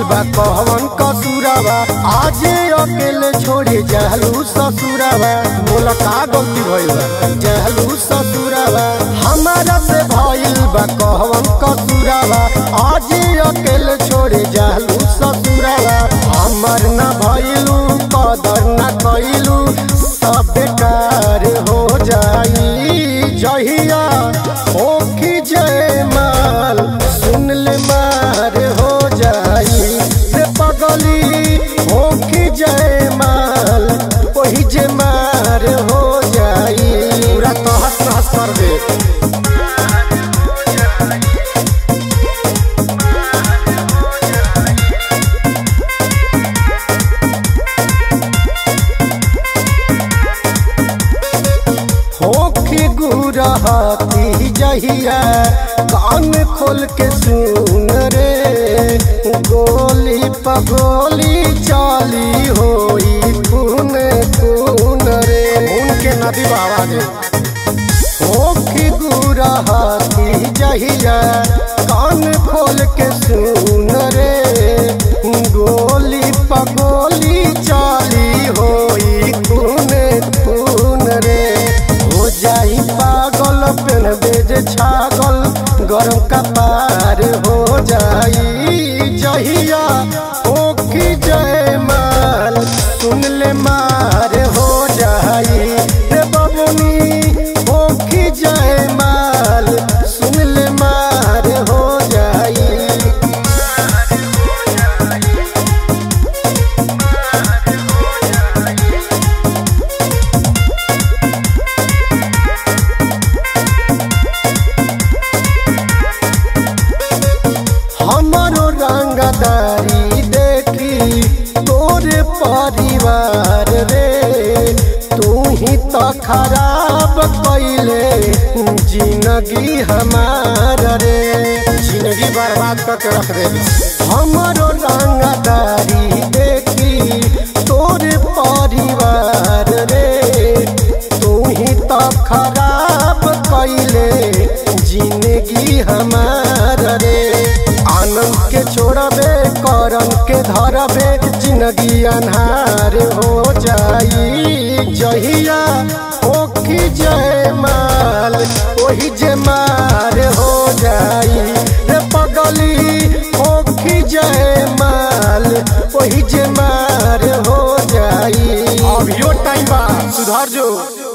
बा कहवन कसूरावा आज अकेले छोड़े जहलू ससुरावा बोला का गलती भइल बा जहलू ससुरावा हमारा से भइल बा कहवन कसूरावा आज अकेले छोड़े जहलू ससुरावा हमर न भइलू कदर न कइलू सब बेकार हो जाई जहिया ओखी जय माल सुन ले मार हो जाई रे पगली ओखी जय माल वही जे मार हो जाई पूरा तहस नहस कर दे होखी गुरहती जहिया कान खोल के सुन रे गोली पगोली चाली होई खून खून रे उनके नदी बाबा दे होखी गुरहती जहिया कान खोल के सुन रे गोली पगोली चाली होई खून खून रे हो जाई पागल पेन बेज छागल गरम कपार हो जाई जहिया ओखी जय माल सुन ले मार हो जाई रे बबुनी ओखी जय माल सुन ले मार हो जाई हमारो रंगदारी देखी तोरे परिवार रे तू ही तो खराब कैले जिंदगी हमार रे जिंदगी बर्बाद करके रख दे हमारो रंगदारी देखी तोरे परिवार रे तू ही तो खराब कैले जिंदगी हमार रे आनंद के छोड़बे करम के धरबे जिंदगी अनहार हो जाई जहिया ओखी जय माल ओही जे मार हो जाई रे पगली ओखी जय माल ओही जे मार हो जाई अभियो टाइम बा सुधार जो